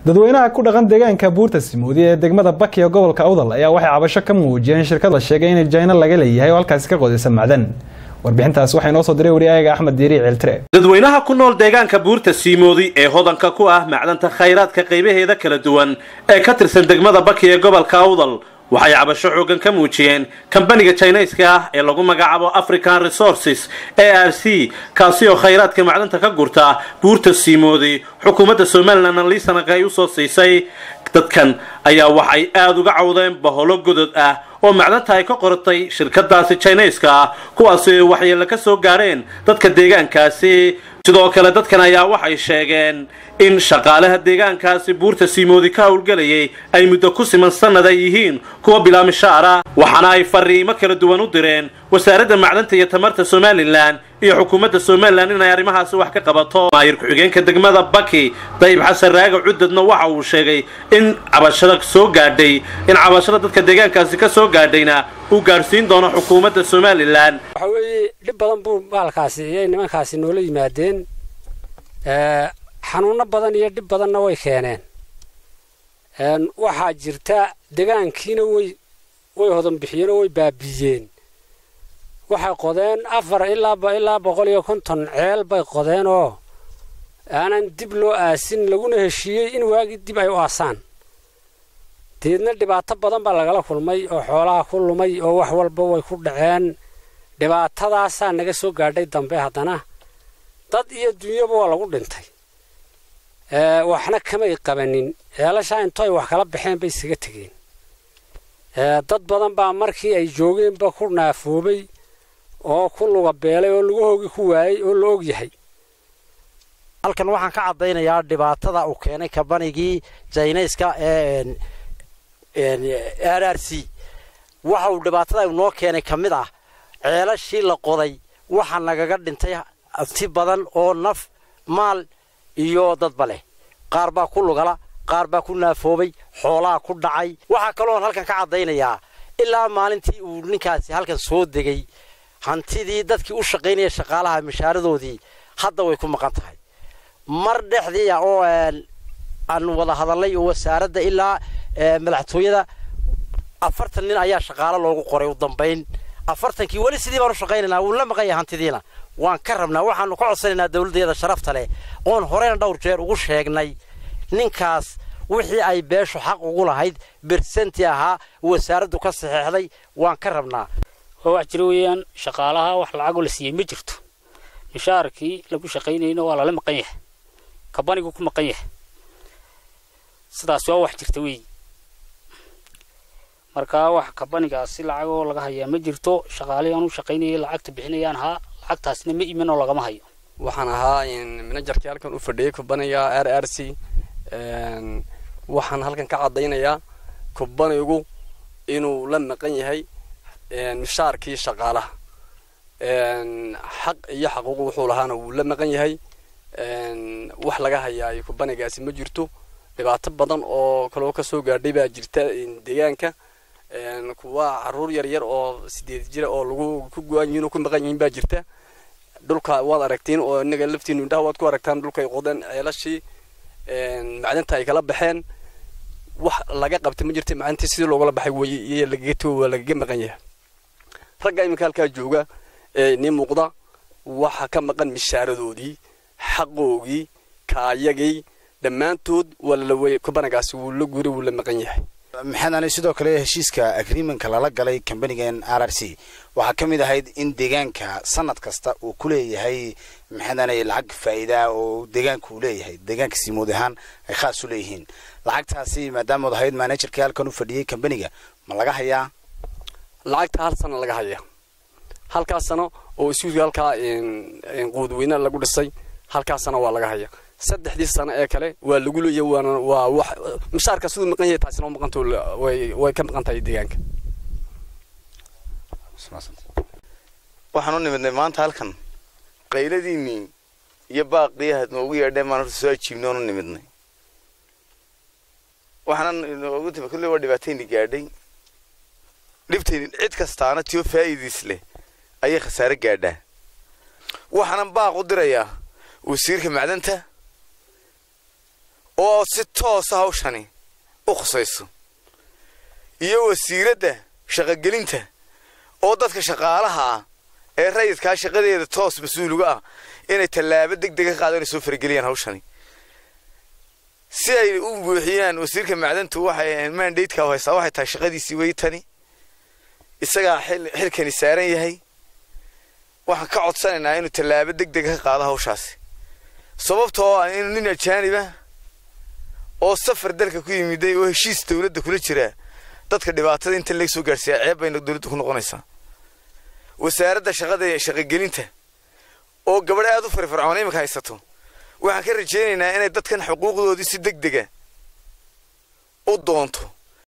dadweynaha ku dhaqan deegaanka buurta simoodi ee degmada baki ee gobolka awdal ayaa waxay cabasho ka muujiyeen shirkad la sheegay in jayna laga leeyahay oo halkaasi ka qodaysa macdan warbixintaas waxaa inoo soo diray wariyaayaga axmed diiri ceeltire dadweynaha ku nool deegaanka buurta siimoodi ee hodanka ku ah macdanta khayraadka qaybaheeda kala duwan ee ka tirsan degmada baki ee gobolka awdal waxay cabasho xoogan ka muujiyeen kambaniga jinayska ah ee lagu magacaabo african resources a r c kaasi oo khayraadka macdanta ka gurta buurta siimoodi xukuumadda somalilan liisanaka ay usoo siisay dadkan ayaa waxay aada uga cawdeen baholo godod ah oo macdanta ay ka qoratay shirkadaasi jinayska ah kuwaasi waxyeele ka soo gaadheen dadka deegaankaasi sidoo kale dadkan ayaa waxay sheegeen in shaqaalaha deegaankaasi buurta siimoodi ka howlgelayay ay muddo ku siman sannad ay yihiin kuwa bilaamishaara waxaana ay fariimo kala duwan u direen wasaaradda macdanta iyo tamarta somalilan iyo xukuumadda somalilan inay arrimahaasi wax ka qabato maayir ku-xigeenka degmada baki dayib xasan raaga cudadna waxa uu sheegay in cabashada soo gaadhay in cabashada dadka deegaankaasi ka soo gaadhayna uu gaadhsiin doono xukuumadda somalilan waxa weeye dhib badan buu maalkaasi iyay nimankaasi noola yimaadeen xanuuno badan iyo dhib badanna way keeneen waxaa jirta degaankiina way way hodan bixiyeen oo way baabiiyeen waxay qodeen afar ilaa ilaa boqol iyo konton ceel bay qodeen oo aanan dib loo aasin laguna heshiiyey in waagii dib ay u aasaan deedna dhibaato badan baa lagala kulmay oo xoolaha ku lumay oo wax walba way ku dhaceen dhibaatadaasaa naga soo gaadhay dambe haddana dad iyo dunyaba waa lagu dhintay waxna kamay qabanin ceelashaa intoo ay wax kala baxeen bay isaga tegeen dad badan baa markii ay joogeenba ku naafoobay oo ku luga beelay oo lugahoogi ku waayey oo la og yahay halkan waxaan ka caddaynayaa dhibaatada uu keenay kabanigii jaynayska ee r r c waxa uu dhibaatada noo keenay ka mid ah ceelashii la qoday waxa nagaga dhintay si badan oo naf maal iyo dadba leh qaar baa ku lugala qaar baa ku naafoobay xoolaha ku dhacay waxaa kaloon halkan ka caddaynayaa ilaa maalintii uu ninkaasi halkan soo degay hantidii dadkii u shaqaynaya shaqaalaha mishaaradoodii hadda way ku maqan tahay mar dhexdiia oo aan wada hadalnay oo wasaaradda ilaa madaxtooyada afartan nin ayaa shaqaalo loogu qoray u dambayn afartankii weli sidii baan u shaqaynaynaa wuu la maqan yahay hantidiina waan ka rabnaa waxaanu ka codsanaynaa dawladdeeda sharafta leh oon horeyna dhowr jeer ugu sheegnay ninkaas wixii ay beeshu xaq ugu lahayd bersanti ahaa wasaaraddu ka saxeexday waan ka rabnaa waa wax jira weeyaan shaqaalaha wax lacagoo la siiyey ma jirto mishaarkii lagu shaqaynayna waa lala maqan yahay kabanigu ku maqan yahay sidaas waa wax jirta weeyi markaa wax kabanigaasi lacagoo laga hayaa ma jirto shaqaalihii aan u shaqaynayay lacagta bixinayaan haa lacagtaasna ma imin oo lagama hayo waxaan ahaa manajerkii halkan u fadhiyay kubaniga r r c waxaan halkan ka caddaynayaa kubanigu inuu la maqan yahay mishaarkii shaqaalaha xaq iyo xaquuq wuxuu lahaana wuu la maqan yahay wax laga hayaa kubanigaasi ma jirto dhibaato badan oo kaloo kasoo gaadhay baa jirta deegaanka kuwa caruur yar yar oo sideed jira oo lagu ku go-an yihiin oo ku maqan yihiin baa jirta dhulka waad aragtiin oo inaga laftiinu indhaha waad ku aragtaan dhulkay qodeen ceelashii macdanta ay kala baxeen wax laga qabta ma jirta macdantii sidii loogala baxay way iyo lagaga to waa lagaga maqan yahay ragga iminka halkaa jooga ee nii muuqda waxa ka maqan mishaaradoodii xaqoogii kaayagii dhammaantood waa lalawey kubanagaasi wuu la guuray wuu la maqan yahay maxaadani sidoo kale heshiiska agreementka lala galay kambanigan r r c waxaa ka mid ahayd in deegaanka sanad kasta uu ku leeyahay maxaadani lacag faa'iidaa oo deegaanka uu leeyahay deegaanka simood ahaan ay khaas u leeyihiin lacagtaasi maadaamood ahayd managerkii halkan u fadhiyey kambaniga ma laga hayaa lacagta hal sano laga hayaa halkaas sano oo isuuga halkaa quudweyne lagu dhisay halkaas sano waa laga hayaa saddexdii sano ee kale waa lagu leeyahay waana waa wax mishaarka siduu maqan yahay taasina waa maqanta way way ka maqan tahay deegaanka waxaan u nimidnay maanta halkan qayladiinnii iyo baaqii ahaad noogu yeedheen baan horta soo ajiibnay oon u nimidnay waxaanan inoogu timi kulley waa dhibaatayni gaadhay dhibtayni cid kastaana tiyo faa'iidiis leh ayay khasaare gaadhaa waxaanan baaq u dirayaa wasiirka macdanta oo si toosa hawshani u khusayso iyo wasiiradda shaqogelinta oo dadka shaqaalaha ah ee rayidkaa shaqadeeda toos mas-uuliga ah inay tallaabo deg dega qaado inay soo farageliyaan hawshani si ay u buuxiyaan wasiirka macdantu waxay mandatekaa haysaa waxay tahay shaqadiisii weytani isagaa xilkani saaran yahay waxaan ka codsanaynaa inuu tallaabo deg dega ka qaado hawshaasi sababtoo ah inuu nin ajaaniba oo safar dalka ku yimiday oo heshiis dowladda kula jiraa dadka dhibaatada inta laga soo gaadhsiiya ceeb bayna dowladda ku noqonaysaa wasaaradda shaqada ee shaqogelinta oo gabadh aad u firfircoon iminka haysato waxaan ka rajaynaynaa inay dadkan xuquuqdoodii si deg dega u doonto